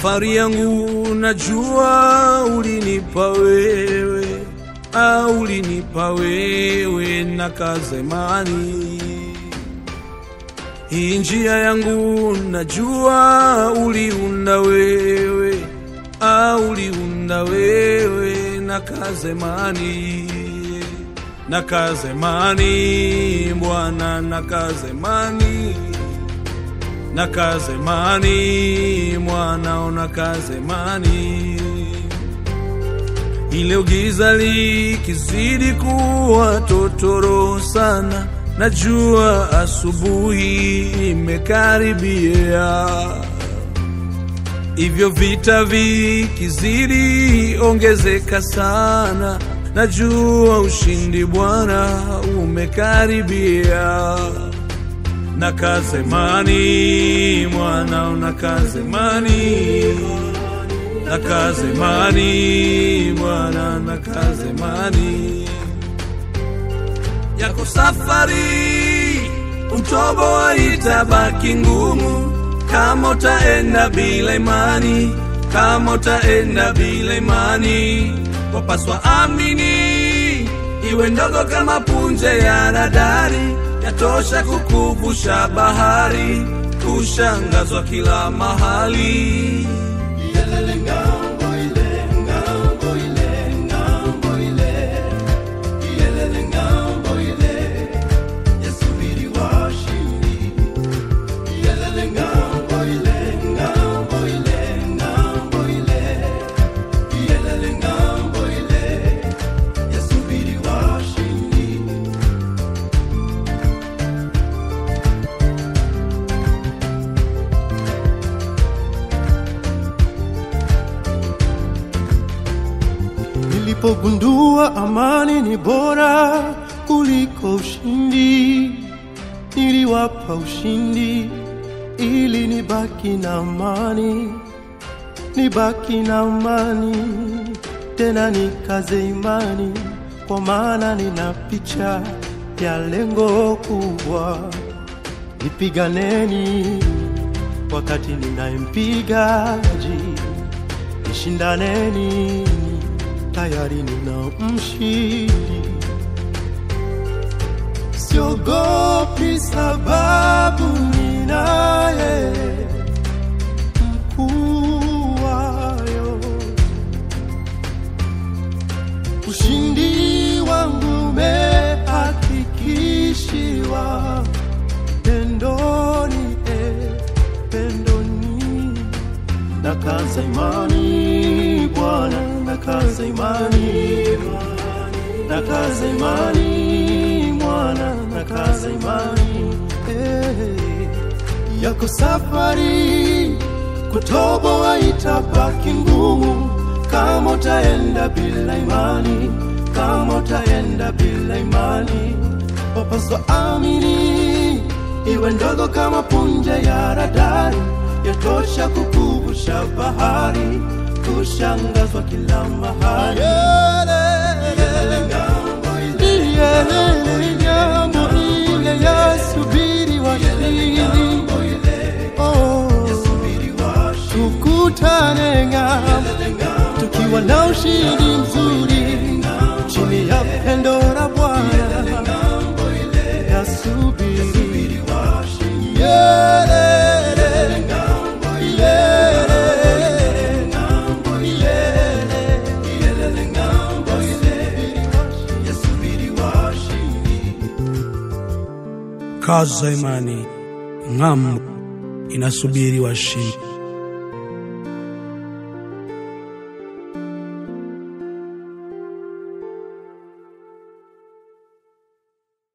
Safari yangu najua ulinipa wewe, au ulinipa wewe na kazemani. Hii njia yangu najua uliunda wewe, au uliunda wewe na kazemani, na kazemani Bwana, na kazemani na kazemani mwanao na kazemani ile giza likizidi kuwa totoro sana najua asubuhi imekaribia hivyo vita vikizidi ongezeka sana najua ushindi bwana umekaribia na kazemani mwanao na kazemani na kazemani mwana na kazemani yako safari utobo itabaki ngumu kama utaenda bila imani kama utaenda bila imani wapaswa amini iwe ndogo kama punje ya radari yatosha kukuvusha bahari kushangazwa kila mahali Yelele ngambo ile, ngambo ile, ngambo ile. Yelele ngambo ile, yasubiri washindi. Yelele ngambo ile, ngambo ile, ngambo ile. Yelele ngambo ile, yasubiri washindi. Nilipogundua amani ni bora kuliko ushindi, niliwapa ushindi ili nibaki na amani, nibaki na amani, tena nikaze imani, kwa maana nina picha ya lengo kubwa. Nipiganeni wakati ninayempigaji nishindaneni, tayari nina mshindi. Siogopi sababu ninaye mkuu wayo. Ushindi wangu umehakikishiwa pendoni, eh, pendoni nakaza imani Bwana, nakaza imani nakaza imani mwana, nakaza imani eh, yako safari kutoboa itabaki ngumu kama utaenda bila imani, kama utaenda bila imani, wapaswa amini iwe ndogo kama punje ya radari, yatosha kukuvusha bahari, kushangazwa kila mahali. Yelele ngambo ile, yelele ngambo ile, yasubiri washindi. Oh, tukutane ng'ambo tukiwa na ushindi mzuri chini ya pendo la Bwana yasubiri Yelele, yelele, yelele, yelele ngambo ile, yasubiri washindi. kaza imani ng'ambo inasubiri washindi